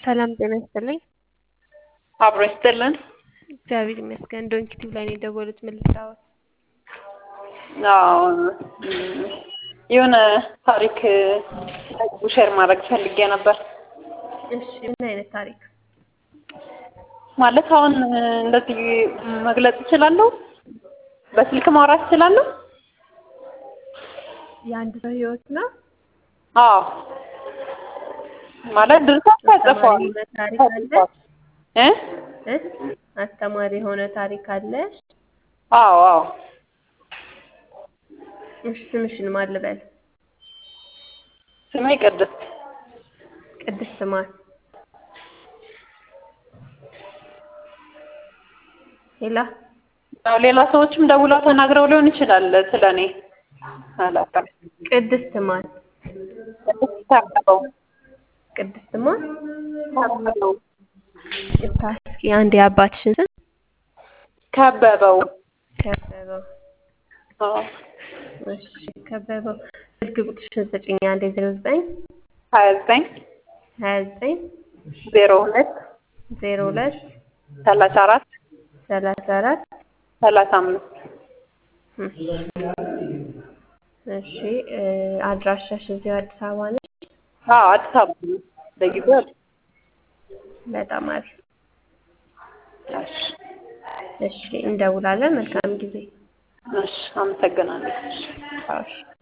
ሰላም ጤና ይስጥልኝ። አብሮ ይስጥልን። እግዚአብሔር ይመስገን። ዶንኪቲቭ ላይ ነው የደወሉት። ምን ልታወት? አዎ የሆነ ታሪክ ሼር ማድረግ ፈልጌ ነበር። እሺ ምን አይነት ታሪክ? ማለት አሁን እንደዚህ መግለጽ እችላለሁ? በስልክ ማውራት እችላለሁ? የአንድ ሰው ህይወት ነው? አዎ ማለት ድርሰት ተጽፏል። የሆነ ታሪክ አለ? እ እ አስተማሪ የሆነ ታሪክ አለ? አዎ አዎ እሺ ስምሽን ማን ልበል? ስሜ ቅድስት ቅድስት ማን? ሌላ ያው ሌላ ሰዎችም ደውለው ተናግረው ሊሆን ይችላል ስለ እኔ አላውቅም። ቅድስት ማን? ቅድስት ታቀበው ቅድስት ማን? ከበበው ቅድስት እስኪ አንድ የአባትሽን ስም ከበበው ከበበው። አዎ እሺ ከበበው ስልክ ቁጥርሽን ስጭኝ አንዴ ዜሮ ዘጠኝ ሀያ ዘጠኝ ሀያ ዘጠኝ ዜሮ ሁለት ዜሮ ሁለት ሰላሳ አራት ሰላሳ አራት ሰላሳ አምስት እሺ አድራሻሽ እዚሁ አዲስ አበባ ነች? አዎ አዲስ አበባ ነው። ለጊዜው አዲስ በጣም አሪፍ። እሺ እሺ እንደውላለን። መልካም ጊዜ። እሺ አመሰግናለሁ። እሺ